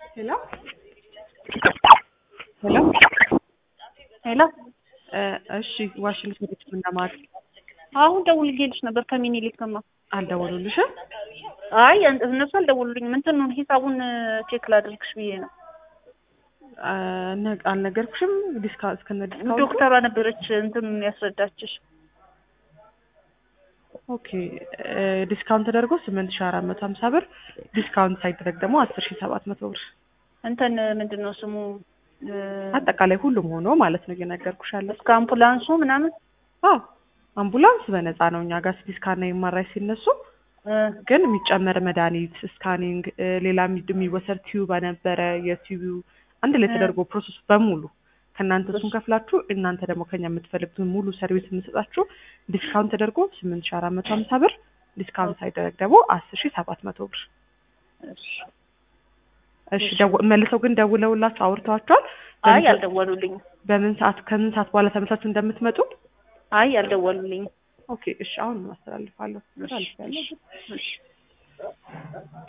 ሄሎ ሄሎ ሄሎ እሺ ዋሽንግተን ዲሲ እንደማለት አሁን ደውልልሽ ነበር ከሚኒሊክማ አልደወሉልሽም? አይ እነሱ አልደወሉልኝም። እንትኑን ሂሳቡን ቼክ ላድርግሽ ብዬ ነው። አ- አልነገርኩሽም? ዲስካ እስከነ ዲስካውንቱ ዶክተሯ ነበረች እንትኑን ያስረዳችሽ። ኦኬ እ ዲስካውንት ተደርጎ ስምንት ሺህ አራት መቶ ሀምሳ ብር ዲስካውንት ሳይደረግ ደግሞ አስር ሺህ ሰባት መቶ ብር እንትን ምንድን ነው ስሙ እ፣ አጠቃላይ ሁሉም ሆኖ ማለት ነው እየነገርኩሽ ያለው። እስከ አምቡላንሱ ምናምን አዎ አምቡላንስ በነፃ ነው እኛ ጋር ሲቲ ስካን እና ኤምአርአይ ሲነሱ እ፣ ግን የሚጨመር መድኃኒት ስካኒንግ እ፣ ሌላ የሚ- የሚወሰድ ቲዩብ ነበረ የቲዩቡ አንድ ላይ እ። ተደርጎ ፕሮሰሱ በሙሉ ከእናንተ እሱን ከፍላችሁ እናንተ ደግሞ ከኛ የምትፈልጉትን ሙሉ ሰርቪስ የምንሰጣችሁ ዲስካውንት ተደርጎ ስምንት ሺህ አራት መቶ ሀምሳ ብር ዲስካውንት ሳይደረግ ደግሞ አስር ሺህ ሰባት መቶ ብር እሺ። እሺ ደው- መልሰው ግን ደውለውላችሁ አውርተዋቸዋል አይ በምን ሰ- አልደወሉልኝም። በምን ሰዓት ከምን ሰዓት በኋላ ተመሳችሁ እንደምትመጡ አይ አልደወሉልኝም። ኦኬ እሺ አሁን አስተላልፋለሁ እሺ፣ አስተላልፋለሁ እሺ።